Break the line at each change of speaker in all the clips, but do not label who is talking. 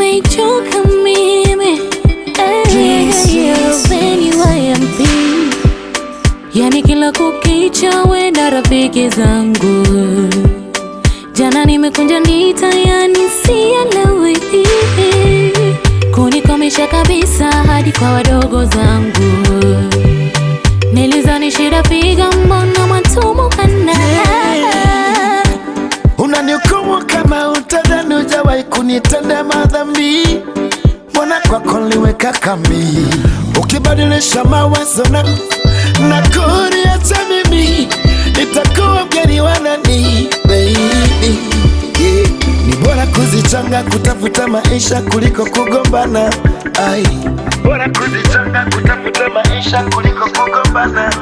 umenichoka mimi Eh, when you are empty. Yani kila kukicha we na rafiki zangu jana nimekunja ndita yani sielewi kunikomesha kabisa hadi kwa wadogo zangu nilizani shida figa mbona mwatumukana
Unanihukumu kama utadhani hujawahi kunitenda madhambi, mbona kwako niliweka kambi, ukibadilisha mawazo na na kuniacha mimi, nitakuwa mgeni wa nani baby? Yeah. Ni bora kuzichanga kutafuta maisha kuliko kugombana. Ai, bora kuzichanga kutafuta maisha kuliko kugombana.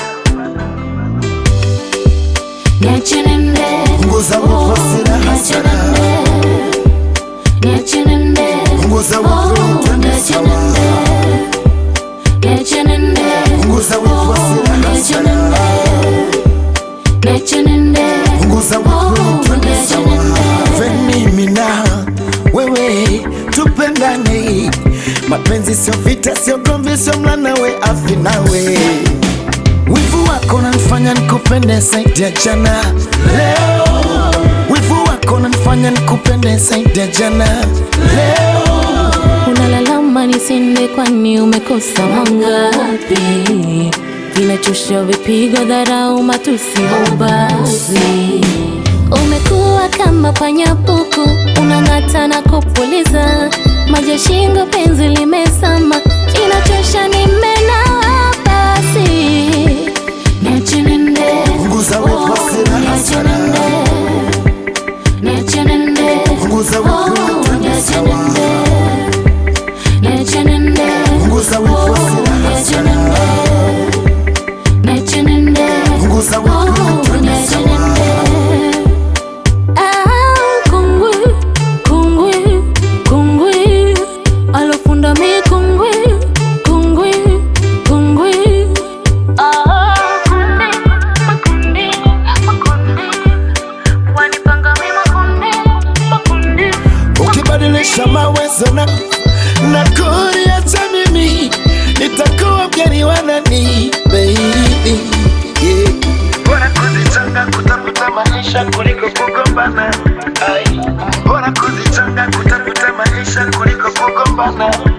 niache nende
Punguza wivu, hasira,
niache
hasara.
nende niache nende
Punguza wivu,
Oh,
twende
niache
sawa.
nende niache nende
Punguza wivu, hasira,
niache
hasara.
nende niache nende
Punguza wivu,
Oh,
twende
niache
sawa.
nende.
Ven mimi na wewe tupendane, mapenzi sio vita, sio gomvi, sio mlanawe afi nawe. Wivu wako unanifanya nikupende zaidi ya jana leo, wivu wako unanifanya nikupende zaidi ya jana leo.
Unalalama nisinde, kwani umekosa mangapi? Vinachosha vipigo, dharau, matusi, ubazi. Umekuwa kama panya puku, unang'ata na kupuliza maji ya shingo, penzi limezama, inachosha, nimenawa basi. Niache nende,
Punguza wivu,
oh,
hasira,
niache
hasara.
nende, niache nende,
Punguza wivu,
oh,
twende
niache
sawa.
nende. Niache nende,
Punguza wivu,
oh,
hasira,
niache
hasara.
nende, niache nende,
Punguza wivu,
oh,
twende
niache
sawa.
nende. Ah, kungwi, kungwi, kungwi, alofunda mi kungwi, kungwi, kungwi. Ah, kundi, makundi, makundi, wanipanga mi makundi, makundi.
Ukibadilisha mawazo na na kuniacha mimi, nitakuwa mgeni wa nani baby? Yeah. Bora kuzichanga kutafuta maisha kuliko kugombana. Ai, bora kuzichanga kutafuta maisha kuliko kugombana.